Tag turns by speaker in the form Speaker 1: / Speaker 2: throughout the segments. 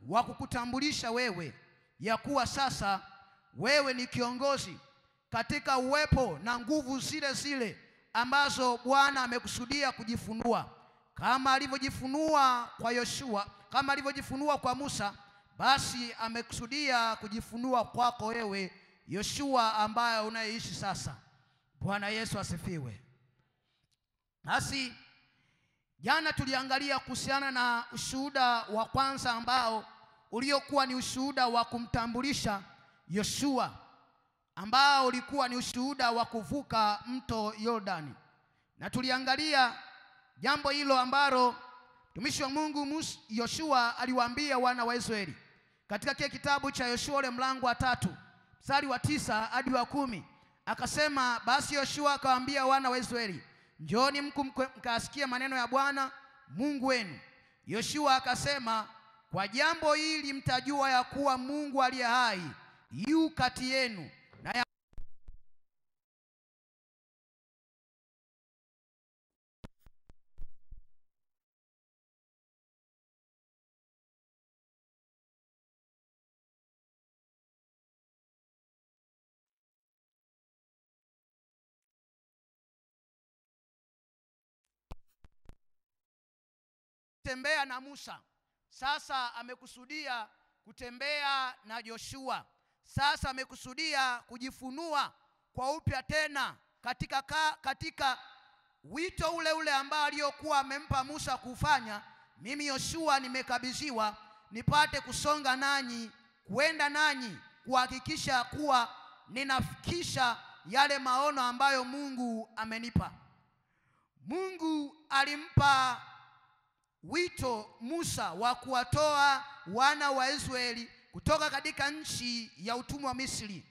Speaker 1: wa kukutambulisha wewe ya kuwa sasa wewe ni kiongozi katika uwepo na nguvu zile zile ambazo Bwana amekusudia kujifunua kama alivyojifunua kwa Yoshua, kama alivyojifunua kwa Musa, basi amekusudia kujifunua kwako wewe Yoshua ambaye unayeishi sasa. Bwana Yesu asifiwe. Basi jana tuliangalia kuhusiana na ushuhuda wa kwanza ambao uliokuwa ni ushuhuda wa kumtambulisha Yoshua ambao ulikuwa ni ushuhuda wa kuvuka mto Yordani, na tuliangalia jambo hilo ambalo mtumishi wa Mungu Mus- Yoshua aliwaambia wana wa Israeli katika kile kitabu cha Yoshua ule mlango wa tatu mstari wa tisa hadi wa kumi akasema, basi Yoshua akawaambia wana wa Israeli, njooni mku mkasikia maneno ya Bwana Mungu wenu. Yoshua akasema, kwa jambo hili mtajua ya kuwa Mungu aliye hai yu kati yenu na ya kutembea na Musa, sasa amekusudia kutembea na Joshua. Sasa amekusudia kujifunua kwa upya tena katika, ka, katika wito ule ule ambao aliyokuwa amempa Musa kufanya. Mimi Yoshua nimekabidhiwa nipate kusonga nanyi, kuenda nanyi, kuhakikisha kuwa ninafikisha yale maono ambayo Mungu amenipa. Mungu alimpa wito Musa wa kuwatoa wana wa Israeli kutoka katika nchi ya utumwa wa Misri,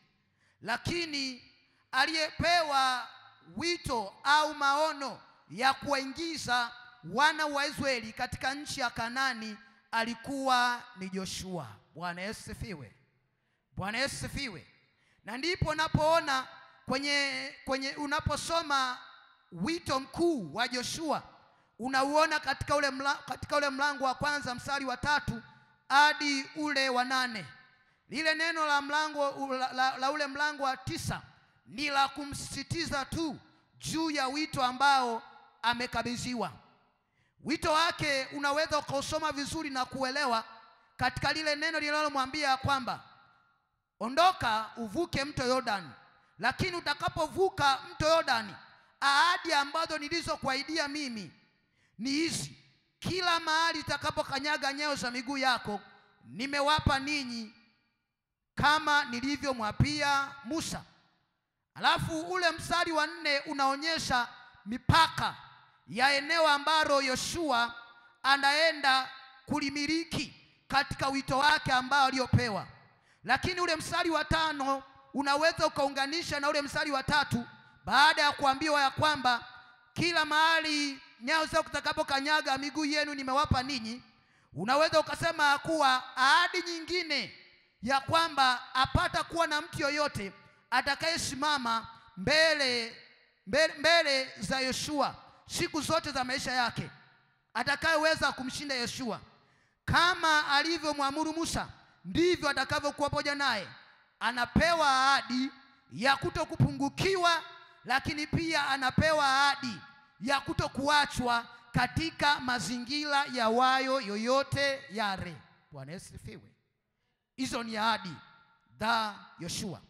Speaker 1: lakini aliyepewa wito au maono ya kuwaingiza wana wa Israeli katika nchi ya Kanani alikuwa ni Joshua. Bwana Yesu sifiwe. Bwana Yesu sifiwe. Na ndipo unapoona kwenye, kwenye unaposoma wito mkuu wa Joshua unauona katika ule, mla, katika ule mlango wa kwanza mstari wa tatu hadi ule wa nane. Lile neno la mlango la, la, la ule mlango wa tisa ni la kumsisitiza tu juu ya wito ambao amekabidhiwa. Wito wake unaweza ukausoma vizuri na kuelewa katika lile neno linalomwambia kwamba ondoka uvuke mto Yordani, lakini utakapovuka mto Yordani, ahadi ambazo nilizokuahidia mimi ni hizi: kila mahali itakapokanyaga nyayo za miguu yako nimewapa ninyi, kama nilivyomwapia Musa. Alafu ule mstari wa nne unaonyesha mipaka ya eneo ambalo Yoshua anaenda kulimiliki katika wito wake ambao aliopewa. Lakini ule mstari wa tano unaweza ukaunganisha na ule mstari wa tatu baada ya kuambiwa ya kwamba kila mahali nyayo zako zitakapokanyaga miguu yenu nimewapa ninyi. Unaweza ukasema ya kuwa ahadi nyingine ya kwamba apata kuwa na mtu yoyote atakayesimama mbele, mbele, mbele za Yoshua siku zote za maisha yake, atakayeweza kumshinda Yoshua. Kama alivyomwamuru Musa, ndivyo atakavyokuwa pamoja naye. Anapewa ahadi ya kutokupungukiwa, lakini pia anapewa ahadi ya kutokuachwa katika mazingira ya wayo yoyote yale. Bwana Yesu sifiwe. Hizo ni ahadi za Yoshua.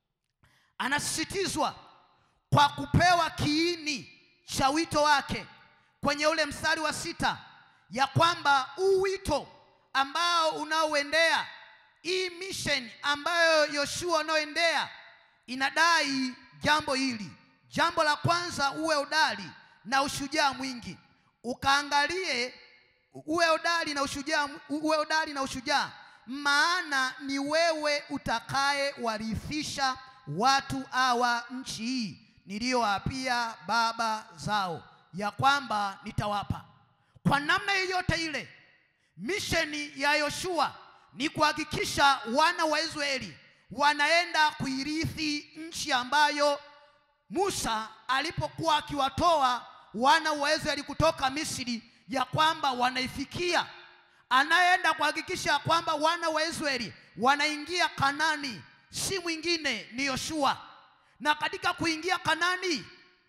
Speaker 1: Anasisitizwa kwa kupewa kiini cha wito wake kwenye ule mstari wa sita ya kwamba huu wito ambao unaoendea hii mission ambayo Yoshua unaoendea inadai jambo hili. Jambo la kwanza, uwe hodari na ushujaa mwingi. Ukaangalie uwe hodari na ushujaa, uwe hodari na ushujaa, maana ni wewe utakaye warithisha watu hawa nchi hii niliyowaapia baba zao ya kwamba nitawapa. Kwa namna yoyote ile, misheni ya Yoshua ni kuhakikisha wana wa Israeli wanaenda kuirithi nchi ambayo Musa alipokuwa akiwatoa wana wa Israeli kutoka Misri, ya kwamba wanaifikia. anayeenda kuhakikisha kwamba wana wa Israeli wanaingia Kanani si mwingine ni Yoshua. Na katika kuingia Kanani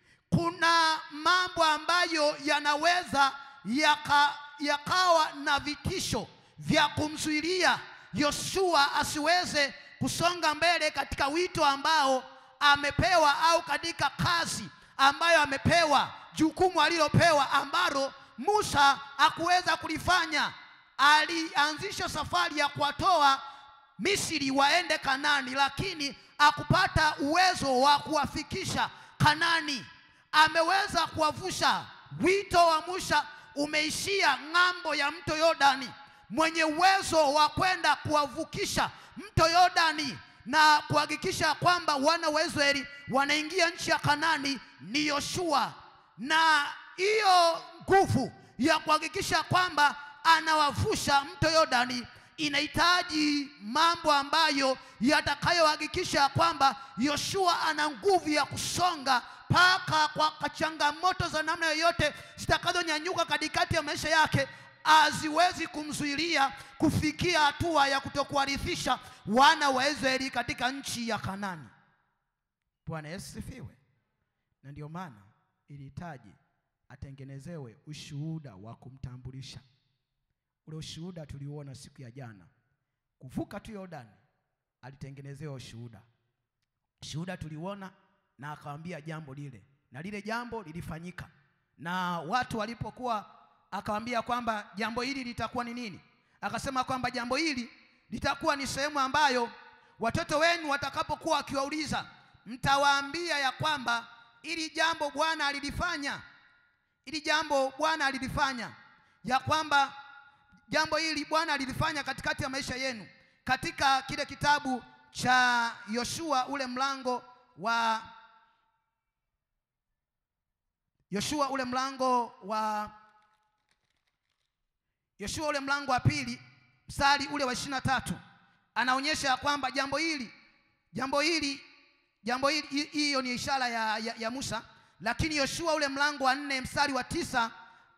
Speaker 1: kuna mambo ambayo yanaweza yaka, yakawa na vitisho vya kumzuilia Yoshua asiweze kusonga mbele katika wito ambao amepewa au katika kazi ambayo amepewa, jukumu alilopewa ambalo Musa hakuweza kulifanya. Alianzisha safari ya kuwatoa Misri waende Kanani, lakini akupata uwezo wa kuwafikisha Kanani. Ameweza kuwavusha. Wito wa Musa umeishia ng'ambo ya mto Yordani. Mwenye uwezo wa kwenda kuwavukisha mto Yordani na kuhakikisha kwamba wana wa Israeli wanaingia nchi ya Kanani ni Yoshua, na hiyo nguvu ya kuhakikisha kwamba anawavusha mto Yordani inahitaji mambo ambayo yatakayohakikisha kwamba Yoshua ana nguvu ya kusonga mpaka kwa changamoto za namna yoyote zitakazonyanyuka katikati ya maisha yake haziwezi kumzuilia kufikia hatua ya kutokuwarithisha wana wa Israeli katika nchi ya Kanani. Bwana Yesu sifiwe. Na ndio maana ilihitaji atengenezewe ushuhuda wa kumtambulisha. Ule ushuhuda tuliuona siku ya jana, kuvuka tu Yordani, alitengenezewa ushuhuda. Ushuhuda tuliuona na akawambia jambo lile, na lile jambo lilifanyika, na watu walipokuwa, akawambia kwamba jambo hili litakuwa ni nini? Akasema kwamba jambo hili litakuwa ni sehemu ambayo watoto wenu watakapokuwa wakiwauliza, mtawaambia ya kwamba ili jambo Bwana alilifanya, ili jambo Bwana alilifanya, ya kwamba jambo hili Bwana alilifanya katikati ya maisha yenu, katika kile kitabu cha Yoshua ule mlango wa Yoshua ule mlango wa Yoshua ule mlango wa pili mstari ule wa ishirini na tatu anaonyesha kwamba jambo hili jambo hili jambo hili hiyo ni ishara ya, ya, ya Musa, lakini Yoshua ule mlango wa nne mstari wa tisa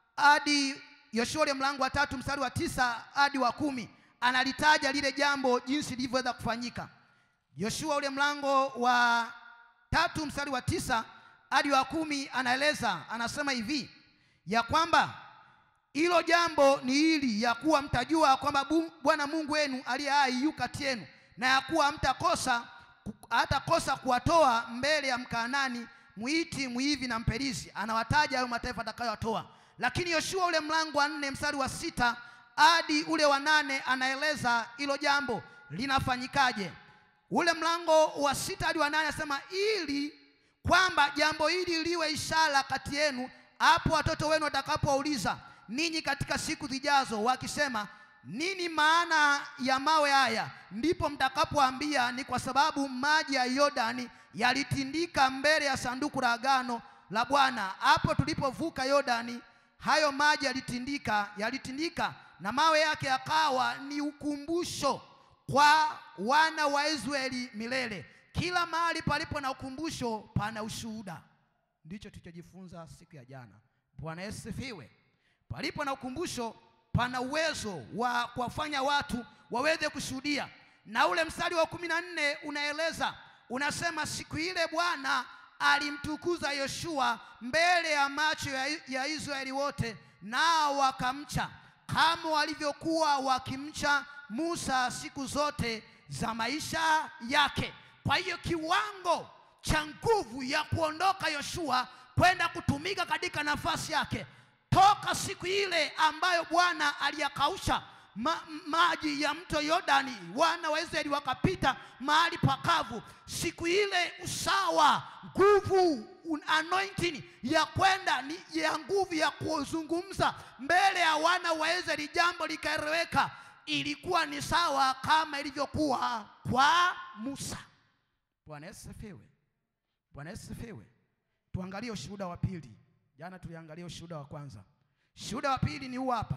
Speaker 1: hadi Yoshua ule mlango wa tatu mstari wa tisa hadi wa kumi analitaja lile jambo jinsi lilivyoweza kufanyika. Yoshua ule mlango wa tatu mstari wa tisa hadi wa kumi anaeleza, anasema hivi ya kwamba hilo jambo ni hili ya kuwa mtajua kwamba Bwana Mungu wenu aliye hai yu kati yenu, na ya kuwa hamtakosa hatakosa kuwatoa mbele ya Mkaanani, Mwiti, Mwivi na Mperizi. Anawataja hayo mataifa atakayowatoa. Lakini Yoshua ule mlango wa nne mstari wa sita hadi ule wa nane anaeleza hilo jambo linafanyikaje. Ule mlango wa sita hadi wa nane anasema ili kwamba jambo hili liwe ishara kati yenu, hapo watoto wenu watakapowauliza ninyi katika siku zijazo, wakisema nini maana ya mawe haya, ndipo mtakapoambia ni kwa sababu maji ya Yordani yalitindika mbele ya sanduku la agano la Bwana. Hapo tulipovuka Yordani, hayo maji yalitindika, yalitindika na mawe yake yakawa ni ukumbusho kwa wana wa Israeli milele. Kila mahali palipo na ukumbusho pana ushuhuda. Ndicho tulichojifunza siku ya jana. Bwana Yesu sifiwe. Palipo na ukumbusho pana uwezo wa kuwafanya watu waweze kushuhudia. Na ule mstari wa kumi na nne unaeleza unasema, siku ile Bwana alimtukuza Yoshua mbele ya macho ya, ya Israeli wote, nao wakamcha kama walivyokuwa wakimcha Musa siku zote za maisha yake. Kwa hiyo kiwango cha nguvu ya kuondoka Yoshua kwenda kutumika katika nafasi yake toka siku ile ambayo Bwana aliyakausha ma, maji ya mto Yordani, wana wa Israeli wakapita mahali pakavu. Siku ile usawa, nguvu, anointing ya kwenda ni ya nguvu ya kuzungumza mbele ya wana wa Israeli, jambo likaeleweka, ilikuwa ni sawa kama ilivyokuwa kwa Musa. Bwana Yesu sifiwe. Bwana Yesu sifiwe. Tuangalie ushuhuda wa pili. Jana tuliangalia ushuhuda wa kwanza. Shuhuda wa pili ni huu hapa,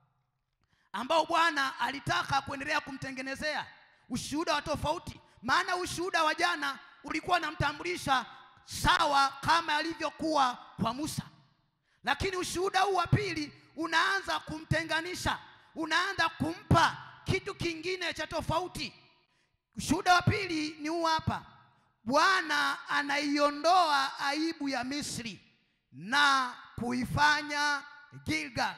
Speaker 1: ambao Bwana alitaka kuendelea kumtengenezea ushuhuda wa tofauti. Maana ushuhuda wa jana ulikuwa unamtambulisha sawa kama alivyokuwa kwa Musa, lakini ushuhuda huu wa pili unaanza kumtenganisha, unaanza kumpa kitu kingine cha tofauti. Ushuhuda wa pili ni huu hapa. Bwana anaiondoa aibu ya Misri na kuifanya Gilgal.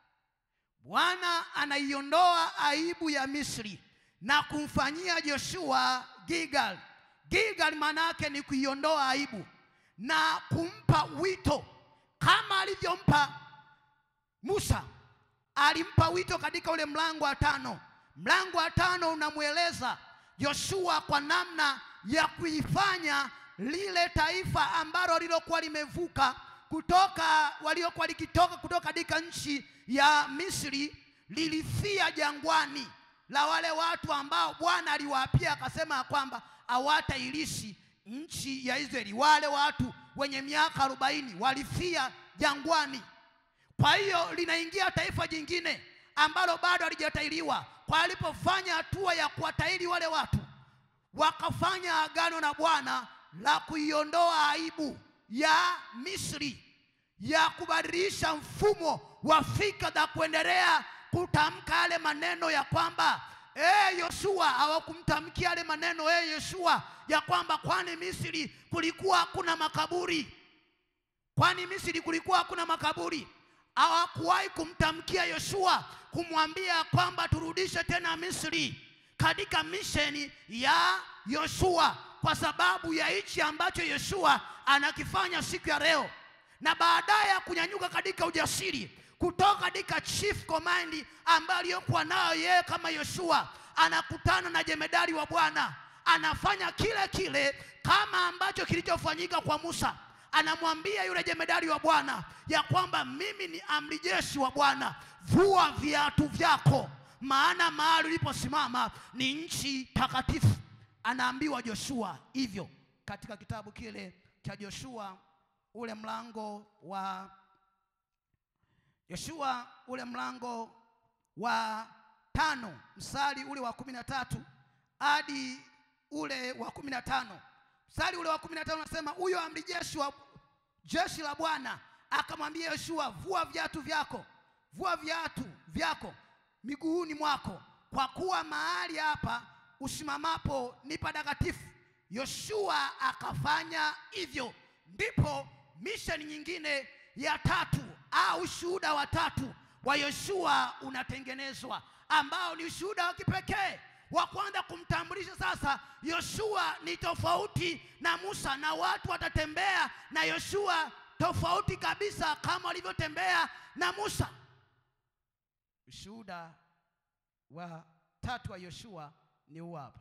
Speaker 1: Bwana anaiondoa aibu ya Misri na kumfanyia Joshua Gilgal. Gilgal maana yake ni kuiondoa aibu na kumpa wito kama alivyompa Musa. Alimpa wito katika ule mlango wa tano. Mlango wa tano unamweleza Yoshua kwa namna ya kuifanya lile taifa ambalo lilokuwa limevuka kutoka waliokuwa likitoka kutoka katika nchi ya Misri lilifia jangwani la wale watu ambao Bwana aliwaapia akasema kwamba hawatairishi nchi ya Israeli. Wale watu wenye miaka arobaini walifia jangwani. Kwa hiyo linaingia taifa jingine ambalo bado halijatairiwa. Kwa alipofanya hatua ya kuwatairi wale watu, wakafanya agano na Bwana la kuiondoa aibu ya Misri, ya kubadilisha mfumo wa fikra za kuendelea kutamka yale maneno ya kwamba eh, Yoshua hawakumtamkia yale maneno eh, Yoshua ya kwamba kwani Misri kulikuwa hakuna makaburi, kwani Misri kulikuwa hakuna makaburi. Hawakuwahi kumtamkia Yoshua kumwambia kwamba turudishe tena Misri katika misheni ya Yoshua, kwa sababu ya hichi ambacho Yoshua anakifanya siku ya leo, na baadaye ya kunyanyuka katika ujasiri kutoka katika chief command ambayo aliyokuwa nayo yeye kama Yoshua, anakutana na jemedari wa Bwana, anafanya kile kile kama ambacho kilichofanyika kwa Musa. Anamwambia yule jemedari wa Bwana ya kwamba mimi ni amri jeshi wa Bwana, vua viatu vyako, maana mahali uliposimama ni nchi takatifu. Anaambiwa Joshua hivyo katika kitabu kile cha Joshua ule mlango wa Yoshua ule mlango wa tano mstari ule wa kumi na tatu hadi ule wa kumi na tano mstari ule wa kumi na tano unasema huyo amri jeshi wa jeshi la Bwana akamwambia Yoshua, vua viatu vyako, vua viatu vyako miguuni mwako, kwa kuwa mahali hapa usimamapo ni patakatifu. Yoshua akafanya hivyo. Ndipo misheni nyingine ya tatu au ushuhuda wa tatu wa Yoshua unatengenezwa, ambao ni ushuhuda wa kipekee wa kwanza kumtambulisha sasa Yoshua ni tofauti na Musa, na watu watatembea na Yoshua tofauti kabisa kama walivyotembea na Musa. Ushuhuda wa tatu wa Yoshua ni huu hapa,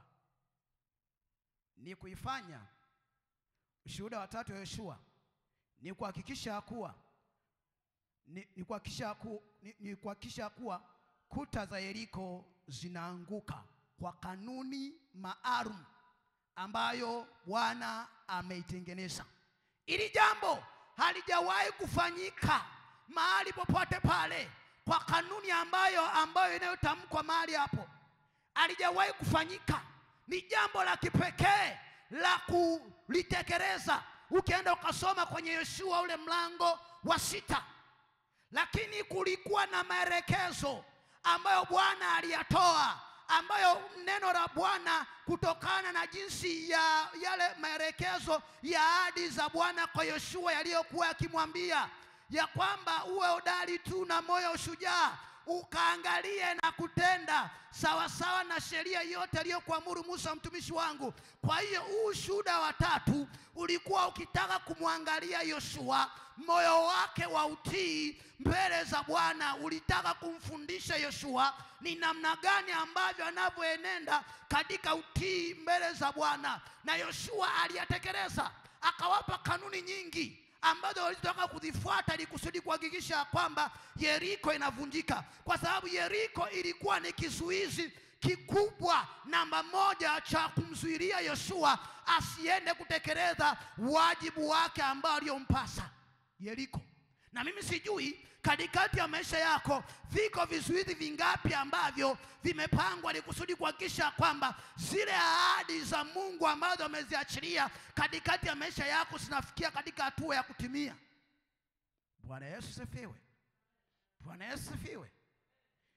Speaker 1: ni kuifanya. Ushuhuda wa tatu wa Yoshua ni kuhakikisha kuwa ni, ni kuhakikisha ku, ni, ni kuhakikisha kuwa kuta za Yeriko zinaanguka kwa kanuni maalum ambayo Bwana ameitengeneza. Ili jambo halijawahi kufanyika mahali popote pale kwa kanuni ambayo ambayo inayotamkwa mahali hapo, halijawahi kufanyika. Ni jambo la kipekee la kulitekeleza. Ukienda ukasoma kwenye Yoshua ule mlango wa sita, lakini kulikuwa na maelekezo ambayo Bwana aliyatoa ambayo neno la Bwana kutokana na jinsi ya yale maelekezo ya ahadi za Bwana kwa Yoshua yaliyokuwa yakimwambia ya kwamba uwe hodari tu na moyo ushujaa, ukaangalie na kutenda sawasawa na sheria yote aliyokuamuru Musa mtumishi wangu. Kwa hiyo huu ushuhuda wa tatu ulikuwa ukitaka kumwangalia Yoshua, moyo wake wa utii mbele za Bwana ulitaka kumfundisha Yoshua ni namna gani ambavyo anavyoenenda katika utii mbele za Bwana, na Yoshua aliyatekeleza, akawapa kanuni nyingi ambazo walitaka kuzifuata ili kusudi kuhakikisha kwamba Yeriko inavunjika, kwa sababu Yeriko ilikuwa ni kizuizi kikubwa namba moja cha kumzuilia Yoshua asiende kutekeleza wajibu wake ambao aliyompasa Yeriko. Na mimi sijui katikati ya maisha yako viko vizuizi vingapi ambavyo vimepangwa ili kusudi kuhakikisha kwamba zile ahadi za Mungu ambazo ameziachilia katikati ya maisha yako zinafikia katika hatua ya kutimia. Bwana Yesu sifiwe. Bwana Yesu sifiwe.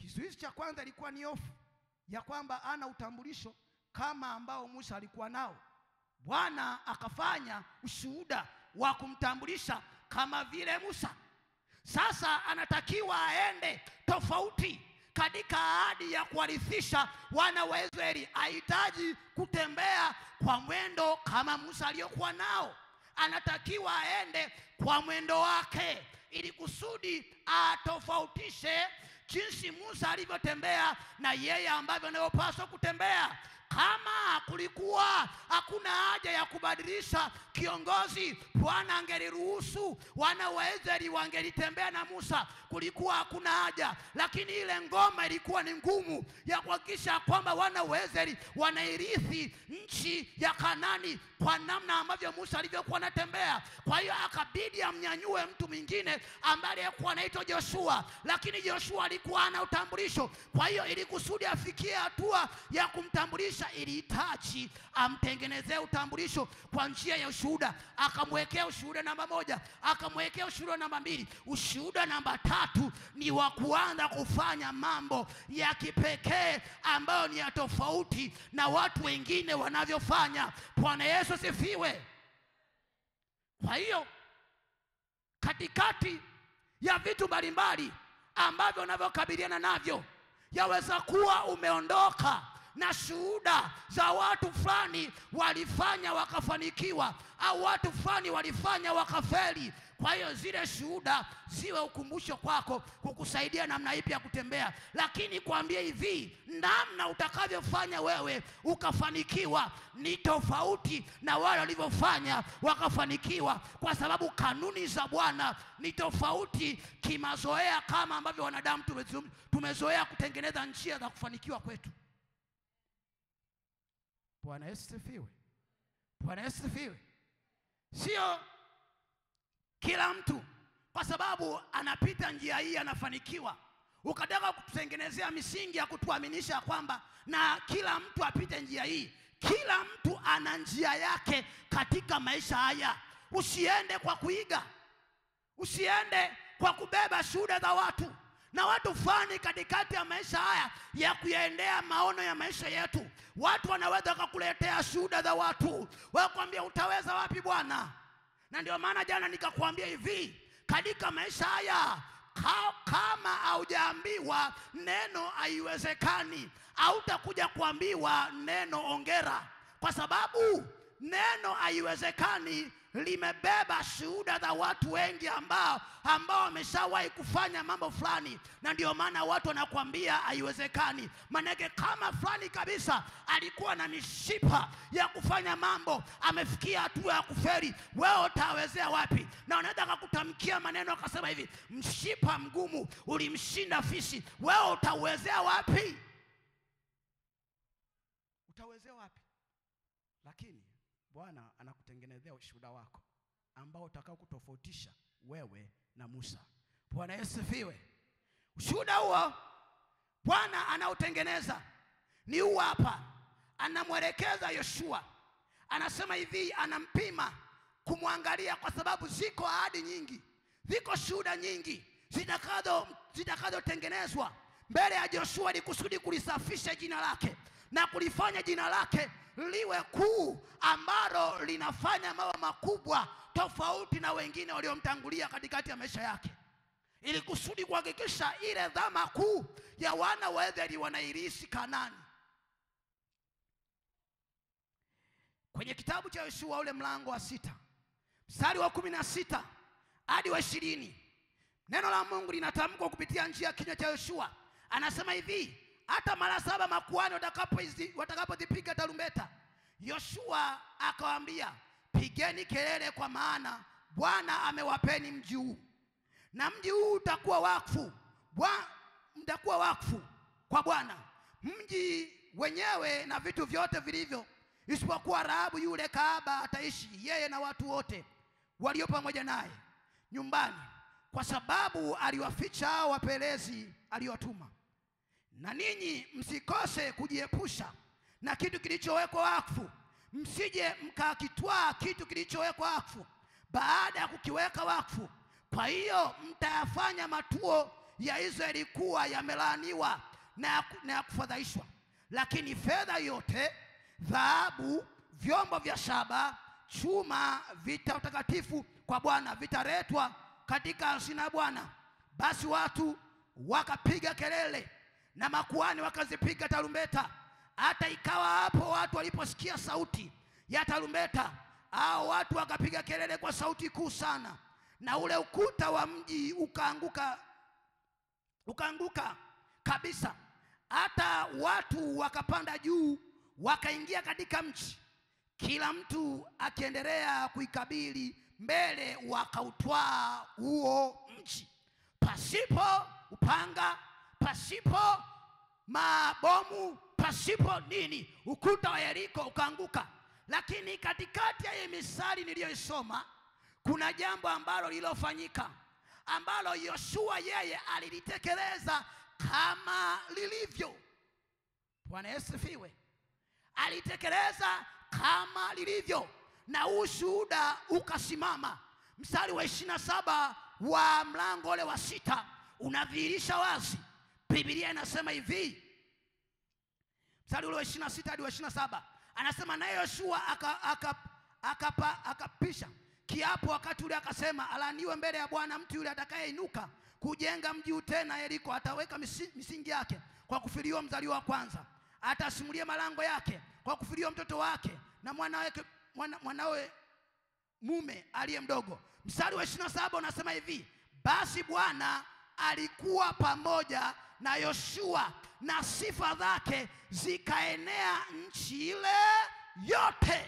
Speaker 1: Kizuizi cha kwanza ilikuwa ni hofu ya kwamba ana utambulisho kama ambao Musa alikuwa nao. Bwana akafanya ushuhuda wa kumtambulisha kama vile Musa. Sasa anatakiwa aende tofauti katika ahadi ya kuwarithisha wana wa Israeli. Ahitaji kutembea kwa mwendo kama Musa aliyokuwa nao, anatakiwa aende kwa mwendo wake, ili kusudi atofautishe jinsi Musa alivyotembea na yeye ambavyo anayopaswa kutembea. Kama kulikuwa hakuna haja ya kubadilisha kiongozi, Bwana angeliruhusu wana wa Israeli wangelitembea na Musa, kulikuwa hakuna haja. Lakini ile ngoma ilikuwa ni ngumu ya kuhakikisha kwamba wana wa Israeli wanairithi nchi ya Kanani kwa namna ambavyo Musa alivyokuwa anatembea. Kwa hiyo akabidi amnyanyue mtu mwingine ambaye alikuwa anaitwa Joshua, lakini Joshua alikuwa ana utambulisho. Kwa hiyo ili kusudi afikie hatua ya kumtambulisha, ilihitaji amtengenezee utambulisho kwa njia ya ushuhuda. Akamwekea ushuhuda namba moja, akamwekea ushuhuda namba mbili. Ushuhuda namba tatu ni wa kuanza kufanya mambo ya kipekee ambayo ni ya tofauti na watu wengine wanavyofanya. Bwana Yesu asifiwe. Kwa hiyo katikati ya vitu mbalimbali ambavyo unavyokabiliana navyo, yaweza kuwa umeondoka na shuhuda za watu fulani walifanya wakafanikiwa, au watu fulani walifanya wakafeli. Kwa hiyo zile shuhuda ziwe ukumbusho kwako, kukusaidia namna ipi ya kutembea. Lakini kuambia hivi, namna utakavyofanya wewe ukafanikiwa ni tofauti na wale walivyofanya wakafanikiwa, kwa sababu kanuni za Bwana ni tofauti kimazoea, kama ambavyo wanadamu tumezo- tumezoea kutengeneza njia za kufanikiwa kwetu. Bwana Yesu sifiwe. Bwana Yesu sifiwe. Sio kila mtu kwa sababu anapita njia hii anafanikiwa, ukataka kututengenezea misingi ya kutuaminisha kwamba na kila mtu apite njia hii. Kila mtu ana njia yake katika maisha haya. Usiende kwa kuiga, usiende kwa kubeba shuhuda za watu na watu fulani katikati ya maisha haya ya kuyaendea maono ya maisha yetu. Watu wanaweza kukuletea shuhuda za watu, wakwambia utaweza wapi bwana? Na ndio maana jana nikakwambia hivi, katika maisha haya ka, kama haujaambiwa neno haiwezekani, hautakuja kuambiwa neno ongera, kwa sababu neno haiwezekani limebeba shuhuda za watu wengi ambao ambao wameshawahi kufanya mambo fulani, na ndio maana watu wanakuambia haiwezekani. Maanake kama fulani kabisa alikuwa na mishipa ya kufanya mambo, amefikia hatua ya kuferi, wewe utawezea wapi? Na wanaweza akakutamkia maneno akasema hivi, mshipa mgumu ulimshinda fisi, wewe utauwezea wapi? Utawezea wapi? Lakini Bwana anakutengenezea ushuhuda wako ambao utakao kutofautisha wewe na Musa. Bwana Yesu sifiwe. Ushuhuda huo Bwana anautengeneza ni huu hapa, anamwelekeza Yoshua, anasema hivi, anampima kumwangalia, kwa sababu ziko ahadi nyingi, ziko shuhuda nyingi zitakazo zitakazotengenezwa mbele ya Joshua ili kusudi kulisafisha jina lake na kulifanya jina lake liwe kuu ambalo linafanya mambo makubwa tofauti na wengine waliomtangulia katikati ya maisha yake, ili kusudi kuhakikisha ile dhama kuu ya wana wa Israeli wanairisi Kanani. Kwenye kitabu cha Yoshua ule mlango wa sita mstari wa kumi na sita hadi wa ishirini neno la Mungu linatamkwa kupitia njia ya kinywa cha Yoshua. Anasema hivi hata mara saba makuhani watakapozipiga watakapo tarumbeta, Yoshua akawaambia, pigeni kelele, kwa maana Bwana amewapeni mji huu, na mji huu utakuwa wakfu Bwa, mtakuwa wakfu kwa Bwana, mji wenyewe na vitu vyote vilivyo, isipokuwa Rahabu yule kahaba ataishi yeye na watu wote walio pamoja naye nyumbani, kwa sababu aliwaficha hao wapelezi aliowatuma na ninyi msikose kujiepusha na kitu kilichowekwa wakfu, msije mkakitwaa kitu kilichowekwa wakfu baada ya kukiweka wakfu. Kwa hiyo mtayafanya matuo ya Israeli ilikuwa yamelaaniwa na ya ku- na ya kufadhaishwa, lakini fedha yote, dhahabu, vyombo vya shaba, chuma, vita utakatifu kwa Bwana vitaletwa katika hazina ya Bwana. Basi watu wakapiga kelele na makuhani wakazipiga tarumbeta. Hata ikawa hapo watu waliposikia sauti ya tarumbeta, hao watu wakapiga kelele kwa sauti kuu sana, na ule ukuta wa mji ukaanguka ukaanguka kabisa. Hata watu wakapanda juu wakaingia katika mji, kila mtu akiendelea kuikabili mbele, wakautwaa huo mji pasipo upanga, pasipo mabomu, pasipo nini. Ukuta wa Yeriko ukaanguka. Lakini katikati ya hii misali niliyoisoma kuna jambo ambalo lililofanyika ambalo Yoshua yeye alilitekeleza kama lilivyo. Bwana Yesu sifiwe. Alitekeleza kama lilivyo, na ushuhuda ukasimama. Mstari wa ishirini na saba wa mlango ule wa sita unadhihirisha wazi. Biblia inasema hivi, mstari ule wa ishirini na sita hadi wa ishirini na saba anasema naye Yoshua aka- aka- akapa- akapisha kiapo wakati ule akasema, alaaniwe mbele ya Bwana mtu yule atakayeinuka kujenga mji huu tena Yeriko, ataweka misi- misingi yake kwa kufiliwa mzaliwa wa kwanza, atasimulia malango yake kwa kufiliwa mtoto wake na mwanawe mwana, mwanawe mume aliye mdogo. Mstari wa ishirini na saba unasema hivi, basi Bwana alikuwa pamoja na Yoshua na sifa zake zikaenea nchi ile yote.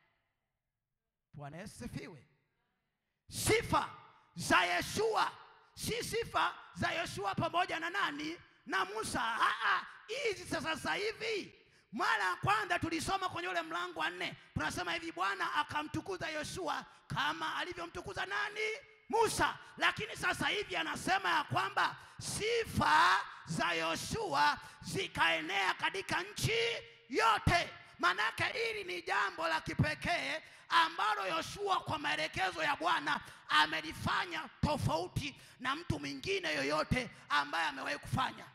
Speaker 1: Bwana Yesu sifiwe. Sifa za Yeshua si sifa za Yoshua pamoja na nani? Na Musa. Aa, hizi za sasa hivi. Mara ya kwanza tulisoma kwenye ule mlango wa nne, tunasema hivi, Bwana akamtukuza Yoshua kama alivyomtukuza nani? Musa. Lakini sasa hivi anasema ya kwamba sifa za Yoshua zikaenea katika nchi yote. Manake hili ni jambo la kipekee ambalo Yoshua kwa maelekezo ya Bwana amelifanya tofauti na mtu mwingine yoyote ambaye amewahi kufanya.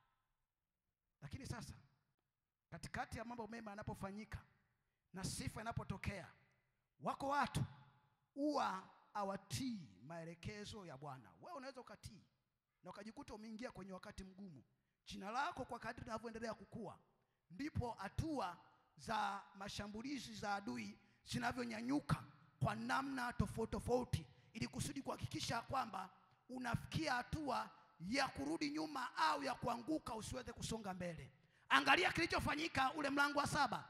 Speaker 1: Lakini sasa katikati ya mambo mema yanapofanyika na sifa inapotokea, wako watu huwa hawatii maelekezo ya Bwana. Wewe unaweza ukatii na ukajikuta umeingia kwenye wakati mgumu. Jina lako kwa kadri linavyoendelea kukua, ndipo hatua za mashambulizi za adui zinavyonyanyuka kwa namna tofauti tofauti, ili kusudi kuhakikisha kwamba unafikia hatua ya kurudi nyuma au ya kuanguka, usiweze kusonga mbele. Angalia kilichofanyika ule mlango wa saba.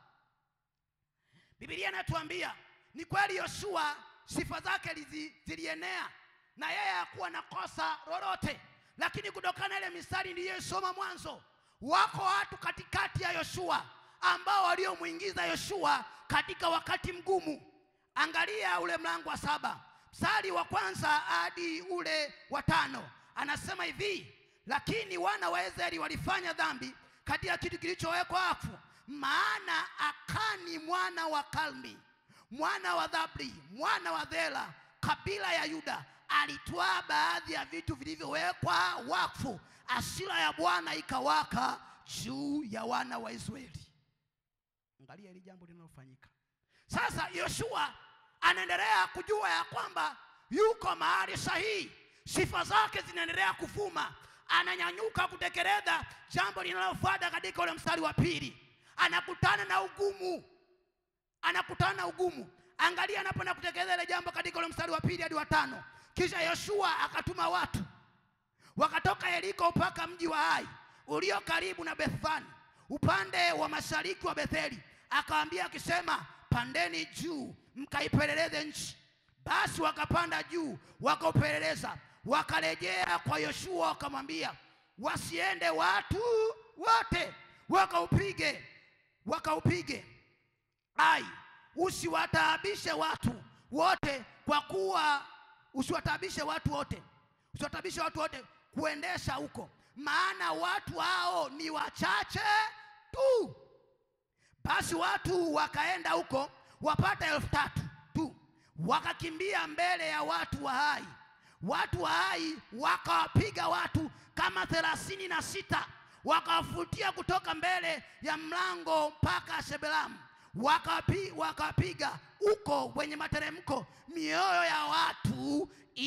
Speaker 1: Biblia inatuambia ni kweli Yoshua sifa zake lizi- zilienea na yeye hakuwa na kosa lolote, lakini kutokana na ile mistari niliyosoma mwanzo, wako watu katikati ya Yoshua ambao waliomwingiza Yoshua katika wakati mgumu. Angalia ule mlango wa saba mstari wa kwanza hadi ule wa tano anasema hivi, lakini wana wa Israeli walifanya dhambi katika kitu kilichowekwa wakfu, maana Akani mwana wa Kalmi mwana wa Dhabri mwana wa Dhela kabila ya Yuda alitwaa baadhi ya vitu vilivyowekwa wakfu, hasira ya Bwana ikawaka juu ya wana wa Israeli. Angalia hili jambo linalofanyika sasa. Yoshua anaendelea kujua ya kwamba yuko mahali sahihi, sifa zake zinaendelea kuvuma, ananyanyuka kutekeleza jambo linalofuata. Katika ule mstari wa pili anakutana na ugumu anakutana na ugumu. Angalia anapoenda kutekeleza ile jambo katika ule mstari wa pili hadi wa tano. Kisha Yoshua akatuma watu wakatoka Yeriko mpaka mji wa Ai ulio karibu na Bethfani upande wa mashariki wa Betheli, akawaambia akisema, pandeni juu mkaipeleleze nchi. Basi wakapanda juu wakaupeleleza, wakarejea kwa Yoshua wakamwambia, wasiende watu wote wakaupige wakaupige Ai, usiwataabishe watu wote, kwa kuwa usiwataabishe watu wote, usiwataabishe watu wote kuendesha huko, maana watu hao ni wachache tu. Basi watu wakaenda huko wapata elfu tatu tu, wakakimbia mbele ya watu wa Hai. Watu wa Hai wakawapiga watu kama thelathini na sita wakawafutia kutoka mbele ya mlango mpaka Shebelamu wakapi, wakapiga huko kwenye materemko, mioyo ya watu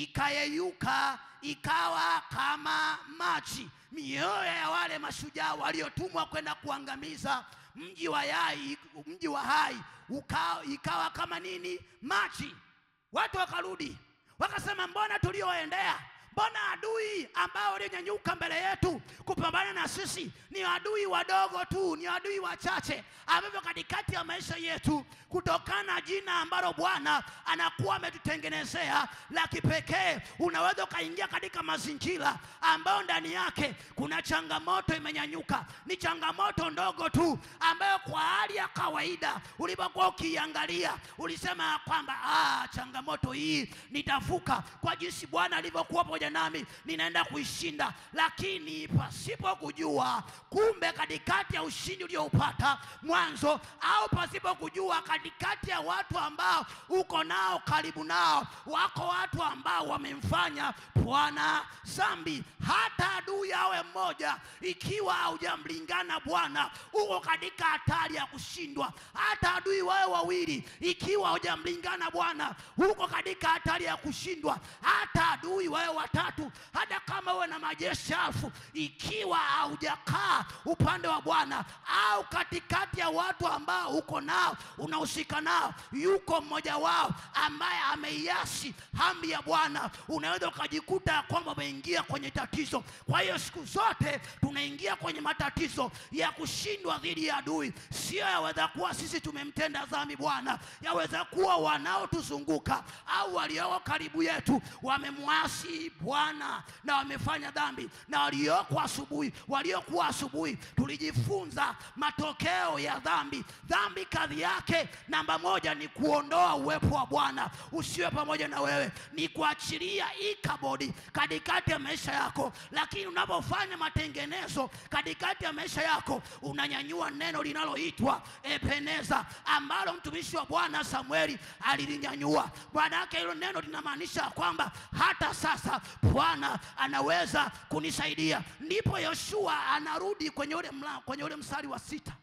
Speaker 1: ikayeyuka ikawa kama maji. Mioyo ya wale mashujaa waliotumwa kwenda kuangamiza mji wa Yai, mji wa Hai uka, ikawa kama nini? Maji. Watu wakarudi wakasema, mbona tulioendea mbona adui ambao walionyanyuka mbele yetu kupambana na sisi ni adui wadogo tu, ni adui wachache ambavyo katikati ya maisha yetu, kutokana na jina ambalo Bwana anakuwa ametutengenezea la kipekee, unaweza ukaingia katika mazingira ambayo ndani yake kuna changamoto imenyanyuka. Ni changamoto ndogo tu ambayo kwa hali ya kawaida ulipokuwa ukiiangalia ulisema ya kwamba ah, changamoto hii nitavuka kwa jinsi Bwana alivyokuwa pamoja nami, ninaenda kuishinda. Lakini pasipo kujua, kumbe katikati ya ushindi ulioupata mwanzo, au pasipo kujua, katikati ya watu ambao uko nao karibu nao, wako watu ambao wamemfanya Bwana zambi. Hata adui awe mmoja, ikiwa haujamlingana Bwana, uko katika hatari ya kushindwa. Hata adui wawe wawili, ikiwa haujamlingana Bwana, uko katika hatari ya kushindwa. Hata adui wawe watatu, hata kama uwe na majeshi elfu, ikiwa haujakaa upande wa Bwana au katikati ya watu ambao uko nao unahusika nao, yuko mmoja wao ambaye ameiasi amri ya Bwana, unaweza ukajikuta kwamba umeingia kwenye tatizo. Kwa hiyo siku zote tunaingia kwenye matatizo ya kushindwa dhidi ya adui. Sio yaweza kuwa sisi tumemtenda dhambi Bwana, yaweza kuwa wanaotuzunguka au walioko karibu yetu wamemwasi Bwana na wamefanya dhambi, na walioko asubuhi, waliokuwa asubuhi, tulijifunza matokeo ya dhambi. Dhambi kadhi yake namba moja ni kuondoa uwepo wa Bwana usiwe pamoja na wewe, ni kuachilia ikabodi katikati ya maisha yako. Lakini unapofanya matengenezo katikati ya maisha yako, unanyanyua neno linaloitwa Ebeneza, ambalo mtumishi wa Bwana Samueli alilinyanyua. Maana yake hilo neno linamaanisha kwamba hata sasa Bwana anaweza kunisaidia. Ndipo Yoshua anarudi kwenye ule mla, kwenye ule mstari wa sita.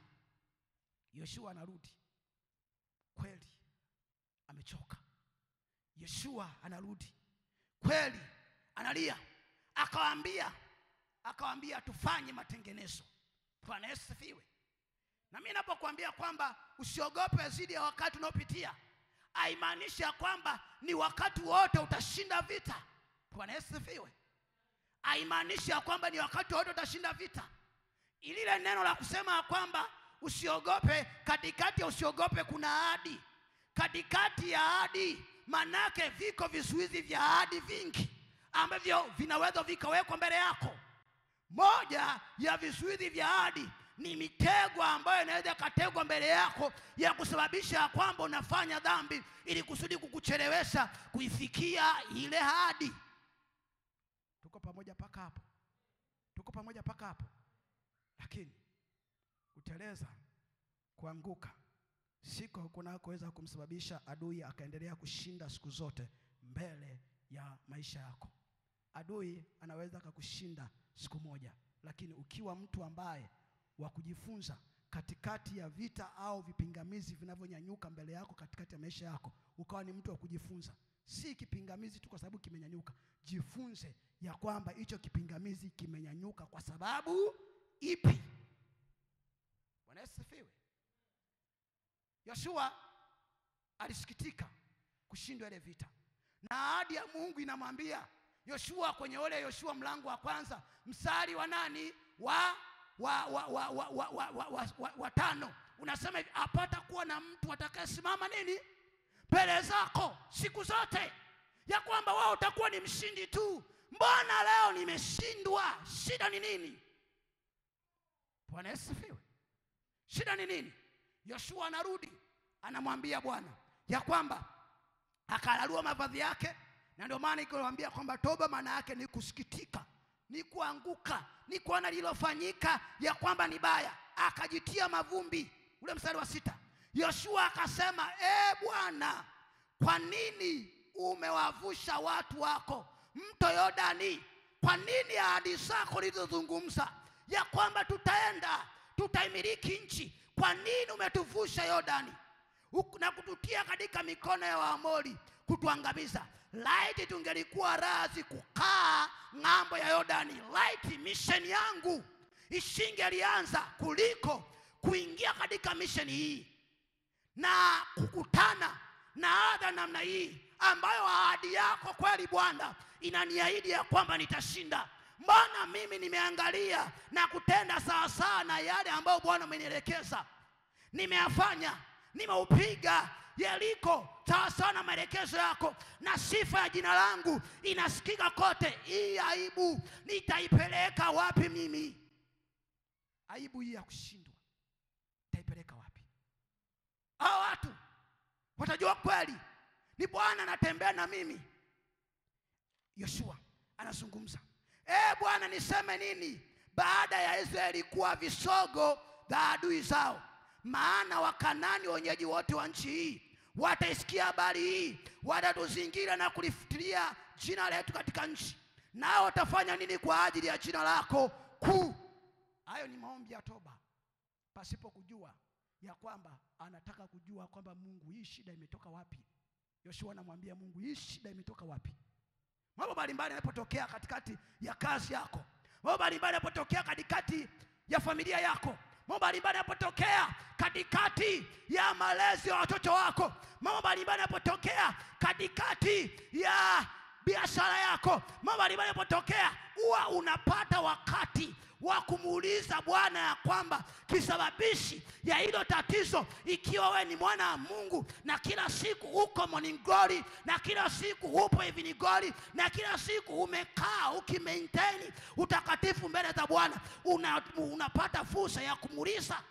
Speaker 1: Yoshua anarudi kweli, amechoka. Yoshua anarudi kweli, analia, akawaambia akawaambia tufanye matengenezo. Bwana Yesu sifiwe. Na mimi napokuambia kwamba usiogope zidi ya wakati unaopitia, haimaanishi ya kwamba ni wakati wote utashinda vita. Bwana Yesu sifiwe. Haimaanishi ya kwamba ni wakati wote utashinda vita. Ilile neno la kusema ya kwamba usiogope, katikati ya usiogope kuna ahadi, katikati ya ahadi manake viko vizuizi vya ahadi vingi ambavyo vinaweza vikawekwa mbele yako. Moja ya vizuizi vya ahadi ni mitego ambayo inaweza ikategwa mbele yako ya kusababisha ya kwamba unafanya dhambi ili kusudi kukuchelewesha kuifikia ile ahadi. Tuko pamoja mpaka hapo? Tuko pamoja mpaka hapo? Lakini kuteleza, kuanguka siko kunakoweza kumsababisha adui akaendelea kushinda siku zote mbele ya maisha yako. Adui anaweza akakushinda siku moja, lakini ukiwa mtu ambaye wa kujifunza katikati ya vita au vipingamizi vinavyonyanyuka mbele yako katikati ya maisha yako, ukawa ni mtu wa kujifunza, si kipingamizi tu kwa sababu kimenyanyuka. Jifunze ya kwamba hicho kipingamizi kimenyanyuka kwa sababu ipi. Bwana Yesu asifiwe. Yoshua alisikitika kushindwa ile vita, na ahadi ya Mungu inamwambia Yoshua kwenye ule Yoshua mlango wa kwanza mstari wa nani wa wa wa wa wa wa wa wa wa wa wa tano unasema hivi, apata kuwa na mtu atakayesimama nini mbele zako siku zote, ya kwamba wao utakuwa ni mshindi tu. Mbona leo nimeshindwa? Shida ni nini? Bwana Yesu sifiwe. Shida ni nini? Yoshua anarudi anamwambia Bwana ya kwamba akalarua mavazi yake, na ndio maana ikiwaambia kwamba toba maana yake ni kusikitika, ni kuanguka, ni kuona lililofanyika ya kwamba ni baya, akajitia mavumbi. Ule mstari wa sita, Yoshua akasema, e Bwana, kwa nini umewavusha watu wako mto Yordani kwa nini ahadi zako ulizozungumza ya kwamba tutaenda tutaimiliki nchi, kwa nini umetuvusha Yordani Huku- na kututia katika mikono ya Waamori kutuangamiza? Laiti tungelikuwa razi kukaa ng'ambo ya Yordani, laiti misheni yangu isingelianza kuliko kuingia katika misheni hii na kukutana na adha namna hii ambayo ahadi yako kweli Bwana inaniahidi ya kwamba nitashinda. Mbona mimi nimeangalia na kutenda sawasawa na yale ambayo Bwana umenielekeza, nimeyafanya, nimeupiga Yeriko sawasawa na maelekezo yako, na sifa ya jina langu inasikika kote. Hii aibu nitaipeleka wapi mimi? Aibu hii ya kushindwa nitaipeleka wapi? Hao watu watajua kweli ni Bwana anatembea na mimi. Yoshua anazungumza, e Bwana, niseme nini baada ya Israeli kuwa visogo vya adui zao? Maana Wakanani wenyeji wote wa nchi hii wataisikia habari hii, watatuzingira na kulifutilia jina letu katika nchi, nao watafanya nini kwa ajili ya jina lako kuu? Hayo ni maombi ya toba pasipo kujua ya kwamba anataka kujua kwamba Mungu, hii shida imetoka wapi? Yoshua anamwambia Mungu, hii shida imetoka wapi? Mambo mbalimbali yanapotokea katikati ya kazi yako, mambo mbalimbali yanapotokea katikati ya familia yako, mambo mbalimbali yanapotokea katikati ya malezi ya watoto wako, mambo mbalimbali yanapotokea katikati ya biashara yako, mambo mbalimbali yanapotokea, huwa unapata wakati wa kumuuliza Bwana ya kwamba kisababishi ya hilo tatizo, ikiwa wewe ni mwana wa Mungu na kila siku uko morning glory na kila siku upo evening glory na kila siku umekaa ukimaintain utakatifu mbele za Bwana, una, unapata fursa ya kumuuliza.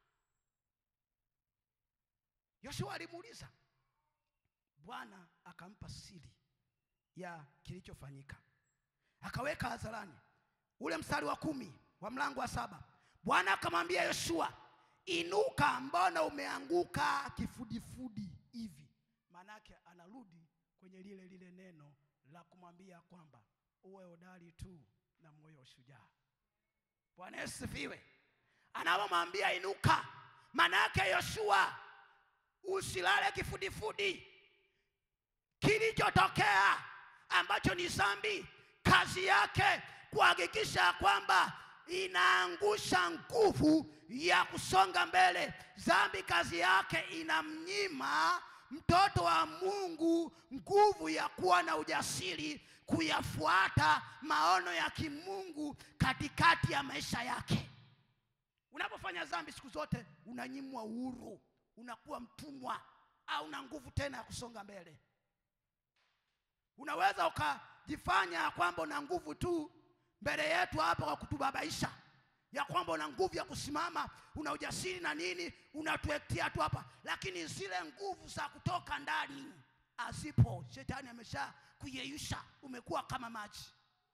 Speaker 1: Yoshua alimuuliza Bwana, akampa siri ya kilichofanyika, akaweka hadharani ule mstari wa kumi wa mlango wa saba Bwana akamwambia Yoshua, inuka, mbona umeanguka kifudifudi hivi? Maanake anarudi kwenye lile lile neno la kumwambia kwamba uwe hodari tu na moyo wa ushujaa. Bwana Yesu sifiwe. Anapomwambia inuka, maana yake Yoshua, usilale kifudifudi. Kilichotokea ambacho ni dhambi, kazi yake kuhakikisha kwamba inaangusha nguvu ya kusonga mbele. Dhambi kazi yake inamnyima mtoto wa Mungu nguvu ya kuwa na ujasiri kuyafuata maono ya kimungu katikati ya maisha yake. Unapofanya dhambi siku zote unanyimwa uhuru, unakuwa mtumwa, au una nguvu tena ya kusonga mbele. Unaweza ukajifanya kwamba una nguvu tu mbele yetu hapa kwa kutubabaisha ya kwamba una nguvu ya kusimama, una ujasiri na nini, unatuektia tu hapa, lakini zile nguvu za kutoka ndani hazipo. Shetani amesha kuyeyusha, umekuwa kama maji.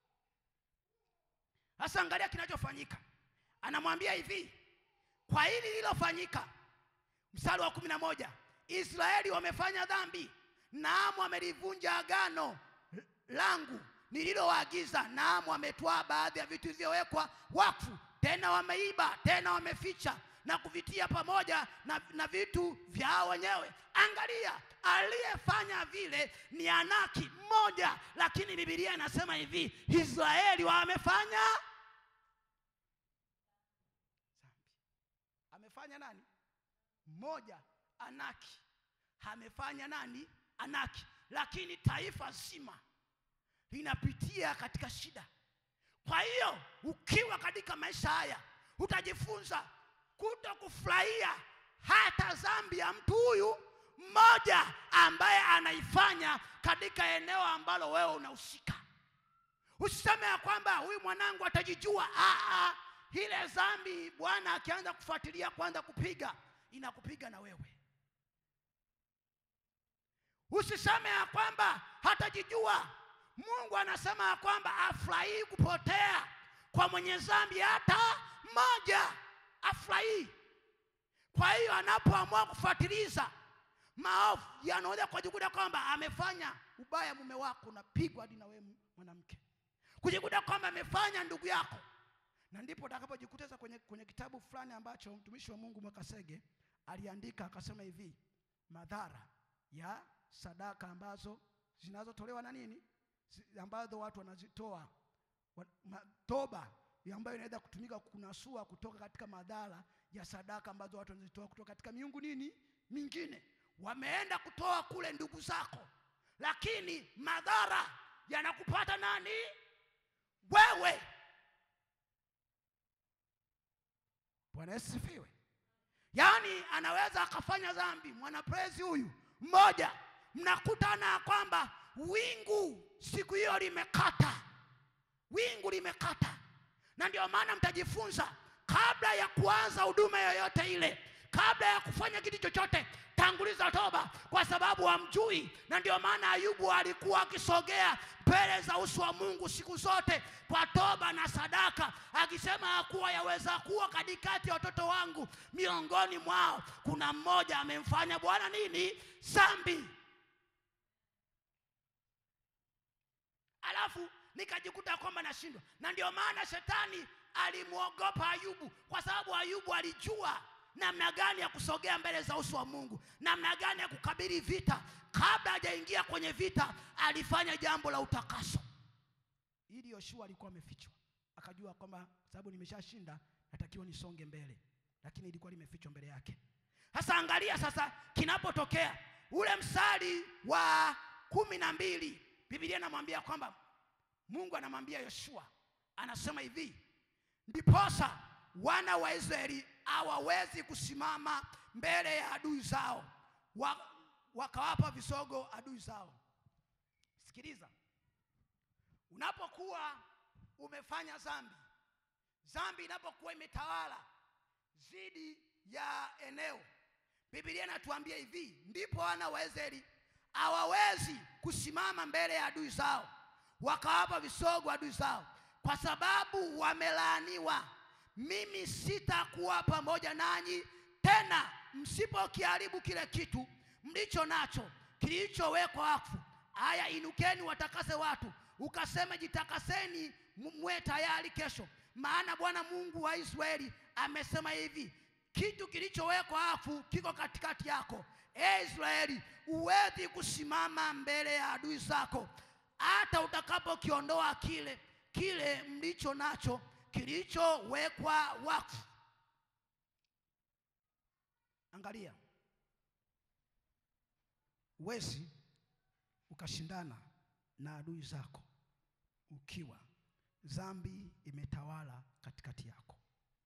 Speaker 1: Sasa angalia kinachofanyika, anamwambia hivi, kwa hili lililofanyika, mstari wa kumi na moja Israeli wamefanya dhambi, naam, wamelivunja agano langu nililowaagiza, naam, wametwaa baadhi ya vitu vilivyowekwa wakfu, tena wameiba, tena wameficha na kuvitia pamoja na, na vitu vyao wenyewe. Angalia, aliyefanya vile ni Anaki mmoja, lakini Biblia inasema hivi, Israeli wamefanya dhambi. Amefanya nani? Mmoja, Anaki amefanya nani? Anaki, lakini taifa zima linapitia katika shida. Kwa hiyo ukiwa katika maisha haya utajifunza kuto kufurahia hata dhambi ya mtu huyu mmoja ambaye anaifanya katika eneo ambalo wewe unahusika. Usiseme ya kwamba huyu mwanangu atajijua. Aa, ile dhambi Bwana akianza kufuatilia kwanza kupiga inakupiga na wewe. Usiseme ya kwamba hatajijua. Mungu anasema ya kwamba afurahii kupotea kwa mwenye dhambi hata mmoja, afurahii. Kwa hiyo anapoamua kufuatiliza maovu yanaweza kujikuta kwamba amefanya ubaya, mume wako unapigwa hadi na wewe mwanamke. kujikuta kwamba amefanya ndugu yako na ndipo utakapojikuta kwenye, kwenye kitabu fulani ambacho mtumishi wa mungu mwakasege aliandika akasema hivi madhara ya sadaka ambazo zinazotolewa na nini Zi- ambazo watu wanazitoa Wa- ma- toba ya ambayo inaweza kutumika kunasua kutoka katika madhara ya sadaka ambazo watu wanazitoa kutoka katika miungu nini mingine wameenda kutoa kule ndugu zako lakini madhara yanakupata nani wewe bwana yesu sifiwe yaani anaweza akafanya dhambi mwanaprezi huyu mmoja mnakutana ya kwamba wingu siku hiyo limekata wingu limekata na ndio maana mtajifunza kabla ya kuanza huduma yoyote ile kabla ya kufanya kitu chochote tanguliza toba kwa sababu hamjui na ndio maana ayubu alikuwa akisogea mbele za uso wa mungu siku zote kwa toba na sadaka akisema ya kuwa yaweza kuwa katikati ya watoto wangu miongoni mwao kuna mmoja amemfanya bwana nini zambi alafu nikajikuta kwamba nashindwa na ndio maana shetani alimwogopa ayubu kwa sababu ayubu alijua namna gani ya kusogea mbele za uso wa mungu namna gani ya kukabili vita kabla hajaingia kwenye vita alifanya jambo la utakaso ili yoshua alikuwa amefichwa akajua kwamba sababu nimeshashinda natakiwa nisonge mbele lakini ilikuwa limefichwa mbele yake sasa angalia sasa kinapotokea ule mstari wa kumi na mbili bibilia inamwambia kwamba mungu anamwambia yoshua anasema hivi ndiposa wana wa israeli hawawezi kusimama mbele ya adui zao wa, wakawapa visogo adui zao sikiliza unapokuwa umefanya dhambi dhambi inapokuwa imetawala zidi ya eneo bibilia inatuambia hivi ndipo wana wa israeli hawawezi kusimama mbele ya adui zao wakawapa visogo adui zao kwa sababu wamelaaniwa mimi sitakuwa pamoja nanyi tena msipokiharibu kile kitu mlicho nacho kilichowekwa wakfu haya inukeni watakase watu ukaseme jitakaseni mu- mwe tayari kesho maana bwana mungu wa israeli amesema hivi kitu kilichowekwa wakfu kiko katikati yako e israeli huwezi kusimama mbele ya adui zako hata utakapokiondoa kile kile mlicho nacho kilichowekwa wakfu angalia wezi ukashindana na adui zako ukiwa dhambi imetawala katikati yako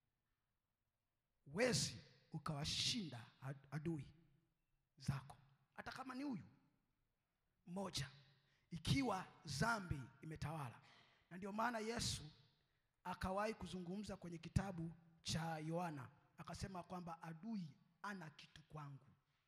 Speaker 1: wezi ukawashinda ad- adui zako hata kama ni huyu mmoja ikiwa dhambi imetawala na ndio maana yesu akawahi kuzungumza kwenye kitabu cha yohana akasema kwamba adui ana kitu kwangu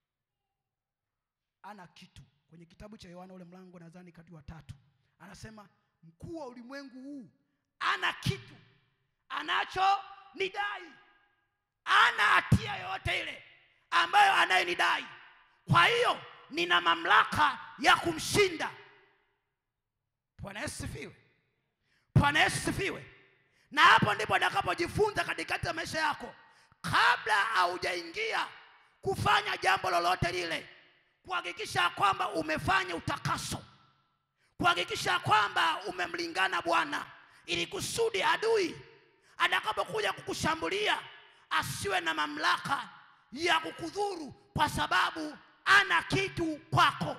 Speaker 1: ana kitu kwenye kitabu cha yohana ule mlango nadhani kati wa tatu anasema mkuu wa ulimwengu huu ana kitu anacho nidai ana hatia yoyote ile ambayo anayenidai kwa hiyo nina mamlaka ya kumshinda bwana yesu sifiwe bwana yesu sifiwe na hapo ndipo atakapojifunza katikati ya maisha yako kabla haujaingia kufanya jambo lolote lile kuhakikisha kwamba umefanya utakaso kuhakikisha kwamba umemlingana bwana ili kusudi adui atakapokuja kukushambulia asiwe na mamlaka ya kukudhuru kwa sababu ana kitu kwako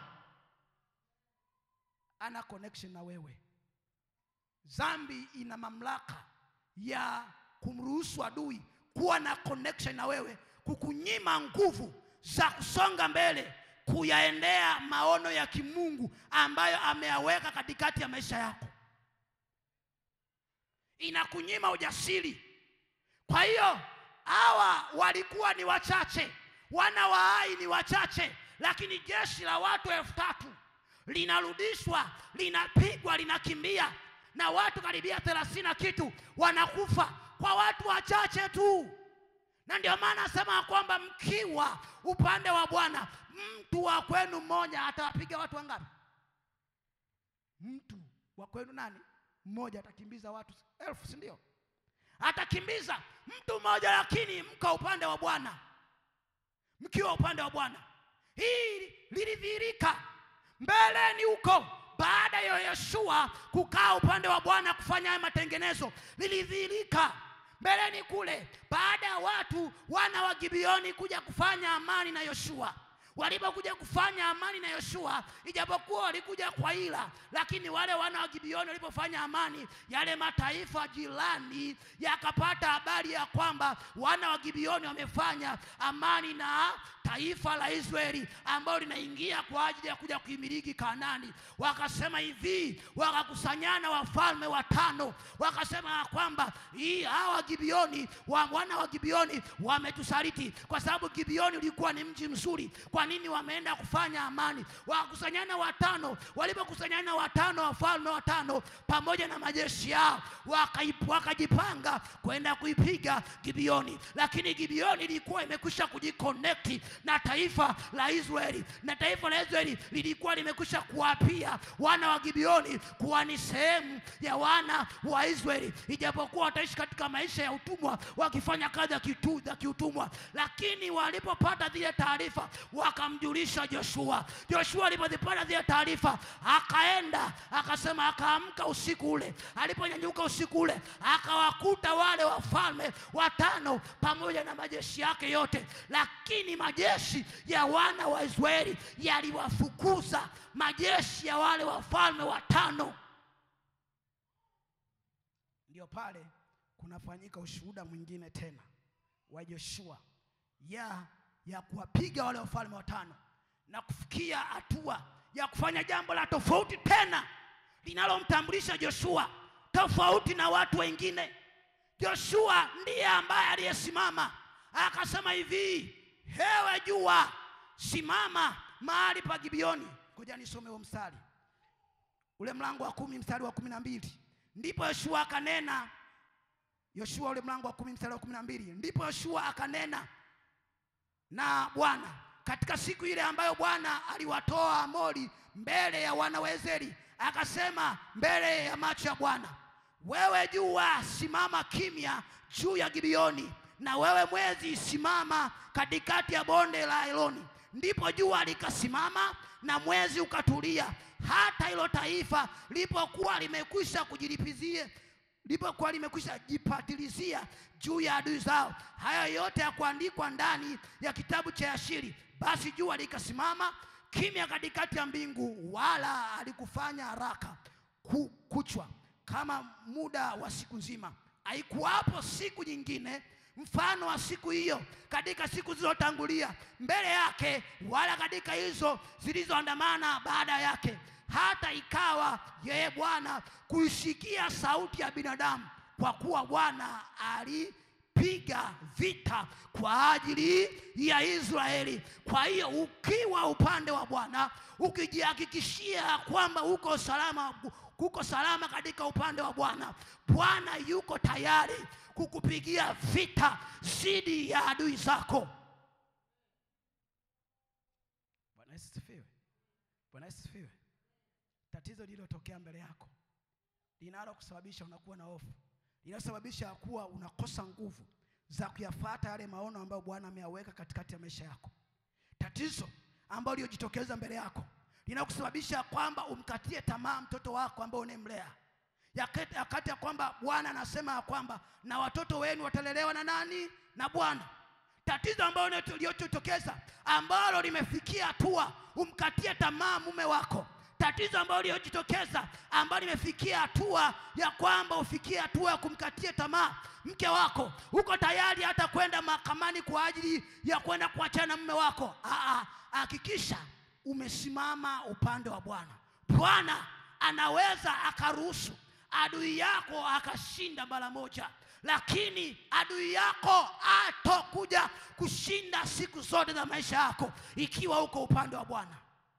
Speaker 1: ana connection na wewe dhambi ina mamlaka ya kumruhusu adui kuwa na connection na wewe kukunyima nguvu za kusonga mbele kuyaendea maono ya kimungu ambayo ameyaweka katikati ya maisha yako inakunyima ujasiri kwa hiyo hawa walikuwa ni wachache wana wa hai ni wachache lakini jeshi la watu elfu tatu linarudishwa linapigwa linakimbia na watu karibia thelathini na kitu wanakufa kwa watu wachache tu na ndio maana asema kwamba mkiwa upande wa bwana mtu wa kwenu mmoja atawapiga watu wangapi mtu wa kwenu nani mmoja atakimbiza watu elfu, si ndio? Atakimbiza mtu mmoja, lakini mka upande wa Bwana, mkiwa upande wa Bwana. Hii lilidhihirika mbeleni huko baada ya Yoshua kukaa upande wa Bwana kufanya haya matengenezo, lilidhihirika mbeleni kule baada ya watu wana wa Gibeoni kuja kufanya amani na Yoshua. Walipokuja kufanya amani na Yoshua, ijapokuwa walikuja kwa ila, lakini wale wana wa Gibeoni walipofanya amani, yale mataifa jirani yakapata habari ya kwamba wana wa Gibeoni wamefanya amani na taifa la Israeli ambalo linaingia kwa ajili ya kuja kuimiliki Kanaani. Wakasema hivi, wakakusanyana wafalme watano, wakasema ya kwamba hii hawa Gibeoni wa wana wa Gibeoni wametusaliti, kwa sababu Gibeoni ulikuwa ni mji mzuri. Kwa nini wameenda kufanya amani? Wakakusanyana watano. Walipokusanyana watano, wafalme watano pamoja na majeshi yao, wakaip- wakajipanga kwenda kuipiga Gibeoni, lakini Gibeoni ilikuwa imekwisha kujiconnect na taifa la Israeli, na taifa la Israeli lilikuwa limekwisha kuwapia wana wa Gibeoni kuwa ni sehemu ya wana wa Israeli, ijapokuwa wataishi katika maisha ya utumwa wakifanya kazi ya kitu- za kiutumwa, lakini walipopata zile taarifa wakamjulisha Joshua. Joshua alipozipata zile taarifa akaenda akasema, akaamka usiku ule, aliponyanyuka usiku ule akawakuta wale wafalme watano pamoja na majeshi yake yote, lakini majeshi ya wana wa Israeli yaliwafukuza majeshi ya wale wafalme watano. Ndio pale kunafanyika ushuhuda mwingine tena wa Joshua ya ya kuwapiga wale wafalme watano na kufikia hatua ya kufanya jambo la tofauti tena linalomtambulisha Joshua tofauti na watu wengine. Joshua ndiye ambaye aliyesimama akasema hivi, hewe jua, simama mahali pa Gibeoni. Ngoja nisome huo mstari ule mlango wa kumi mstari wa kumi na mbili ndipo Yoshua akanena. Yoshua ule mlango wa kumi mstari wa kumi na mbili ndipo Yoshua akanena na Bwana katika siku ile ambayo Bwana aliwatoa Amori mbele ya wana wa Israeli, akasema mbele ya macho ya Bwana, wewe jua simama kimya juu ya Gibeoni, na wewe mwezi simama katikati ya bonde la Eloni. Ndipo jua likasimama na mwezi ukatulia, hata hilo taifa lipokuwa limekwisha kujilipizia lipokuwa limekwisha jipatilizia juu ya adui zao. Haya yote ya kuandikwa ndani ya kitabu cha Yashiri. Basi jua likasimama kimya katikati ya mbingu, wala alikufanya haraka ku, kuchwa kama muda wa siku nzima. Haikuwapo siku nyingine mfano wa siku hiyo katika siku zilizotangulia mbele yake, wala katika hizo zilizoandamana baada yake hata ikawa yeye Bwana kuisikia sauti ya binadamu, kwa kuwa Bwana alipiga vita kwa ajili ya Israeli. Kwa hiyo ukiwa upande wa Bwana, ukijihakikishia kwamba uko salama, uko salama katika upande wa Bwana, Bwana yuko tayari kukupigia vita dhidi ya adui zako. Bwana Yesu asifiwe. Bwana Yesu asifiwe. Tatizo lililotokea mbele yako linalo kusababisha unakuwa na hofu, linalosababisha kuwa unakosa nguvu za kuyafuata yale maono ambayo Bwana ameyaweka katikati ya maisha yako. Tatizo ambalo lilojitokeza mbele yako linakusababisha kwamba umkatie tamaa mtoto wako ambao unemlea, yakati ya kwamba Bwana anasema ya kwamba na watoto wenu watalelewa na nani? Na Bwana. Tatizo ambalo lililojitokeza ambalo limefikia hatua umkatie tamaa mume wako tatizo ambalo lililojitokeza ambalo limefikia hatua ya kwamba ufikie hatua ya kumkatia tamaa mke wako, uko tayari hata kwenda mahakamani kwa ajili ya kwenda kuachana na mume wako. Aa, hakikisha umesimama upande wa Bwana. Bwana anaweza akaruhusu adui yako akashinda mara moja, lakini adui yako atokuja kushinda siku zote za maisha yako ikiwa uko upande wa Bwana.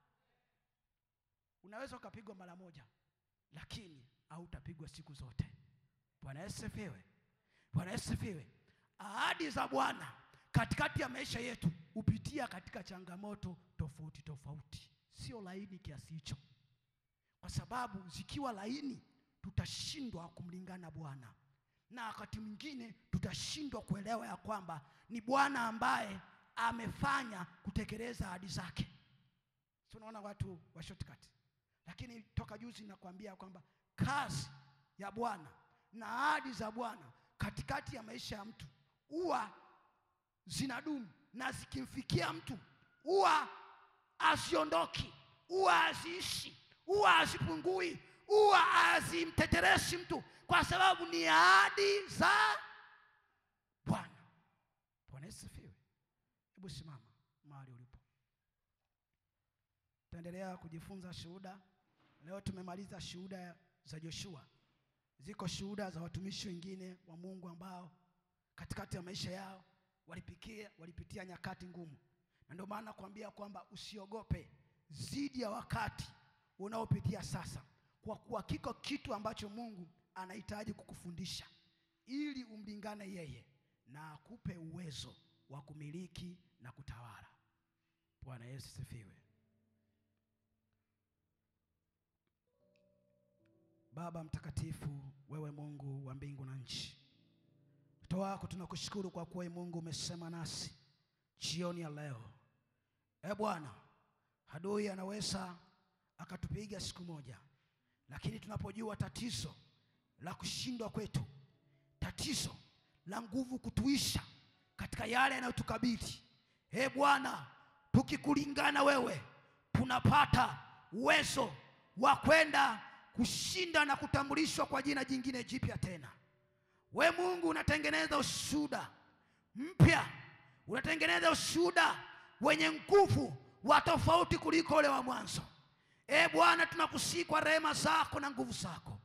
Speaker 1: Unaweza ukapigwa mara moja, lakini hautapigwa siku zote. Bwana Yesu asifiwe. Bwana Yesu asifiwe. Ahadi za Bwana katikati ya maisha yetu hupitia katika changamoto tofauti tofauti, sio laini kiasi hicho, kwa sababu zikiwa laini tutashindwa kumlingana Bwana, na wakati mwingine tutashindwa kuelewa ya kwamba ni Bwana ambaye amefanya kutekeleza ahadi zake. Si unaona watu wa shortcut, lakini toka juzi nakwambia kwamba kazi ya Bwana na ahadi za Bwana katikati ya maisha ya mtu huwa zinadumu na zikimfikia mtu huwa haziondoki, huwa haziishi, huwa hazipungui, huwa hazimtetereshi mtu, kwa sababu ni ahadi za Bwana. Bwana Yesu asifiwe. Hebu simama mahali ulipo, tutaendelea kujifunza shuhuda. Leo tumemaliza shuhuda za Joshua, ziko shuhuda za watumishi wengine wa Mungu ambao katikati ya maisha yao walipikia, walipitia nyakati ngumu, na ndio maana nakwambia kwamba usiogope zidi ya wakati unaopitia sasa, kwa kuwa kiko kitu ambacho Mungu anahitaji kukufundisha ili umlingane yeye na akupe uwezo wa kumiliki na kutawala. Bwana Yesu sifiwe. Baba mtakatifu, wewe Mungu wa mbingu na nchi, mtoto wako tunakushukuru kwa kuwa Mungu umesema nasi jioni ya leo. E Bwana, adui anaweza akatupiga siku moja, lakini tunapojua tatizo la kushindwa kwetu, tatizo la nguvu kutuisha katika yale yanayotukabili, e Bwana, tukikulingana wewe, tunapata uwezo wa kwenda kushinda na kutambulishwa kwa jina jingine jipya tena. We Mungu unatengeneza ushuhuda mpya, unatengeneza ushuhuda wenye nguvu wa tofauti kuliko ule wa mwanzo. E Bwana, tunakusihi kwa rehema zako na nguvu zako,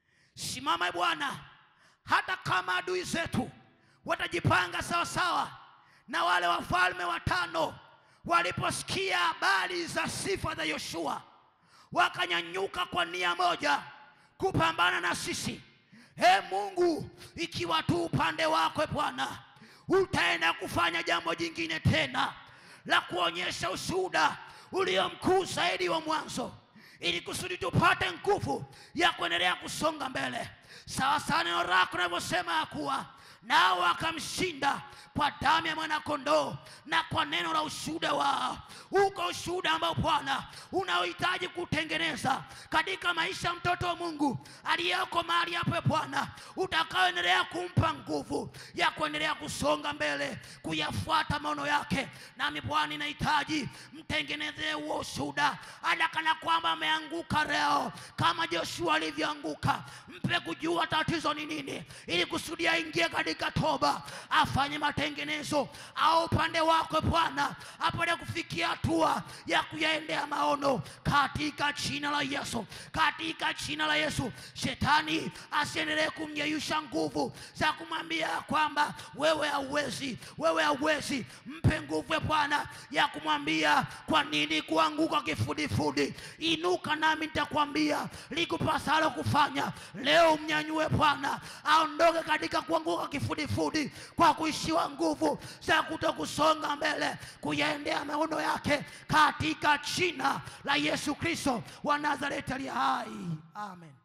Speaker 1: simama e Bwana, hata kama adui zetu watajipanga sawa sawa na wale wafalme watano waliposikia habari za sifa za Yoshua wakanyanyuka kwa nia moja kupambana na sisi. E Mungu, ikiwa tu upande wako Bwana, utaenda kufanya jambo jingine tena la kuonyesha ushuhuda ulio mkuu zaidi wa mwanzo, ili kusudi tupate nguvu ya kuendelea kusonga mbele, sawa sawa neno lako linavyosema ya kuwa nao wakamshinda kwa damu ya mwanakondoo na kwa neno la ushuhuda wao. Uko ushuhuda ambao Bwana unaohitaji kutengeneza katika maisha ya mtoto wa Mungu aliyeko mahali hapo, Bwana, utakaoendelea kumpa nguvu ya kuendelea kusonga mbele, kuyafuata maono yake. Nami Bwana, ninahitaji mtengenezee huo ushuhuda, hata kana kwamba ameanguka leo kama Joshua alivyoanguka. Mpe kujua tatizo ni nini, ili kusudi aingie katika toba, afanye matengenezo, au upande wako Bwana apate kufikia hatua ya kuyaendea maono katika jina la Yesu, katika jina la Yesu. Shetani asiendelee kumyeyusha nguvu za kumwambia kwamba wewe hauwezi, wewe hauwezi. Mpe nguvu Bwana ya kumwambia kwa nini kuanguka kifudifudi. Inuka nami nitakwambia likupasalo kufanya leo. Mnyanyue Bwana aondoke katika kuanguka kifudifudi kwa kuishiwa nguvu za kutokusonga mbele kuyaendea maono yake katika jina la Yesu Kristo wa Nazareti aliye hai, amen.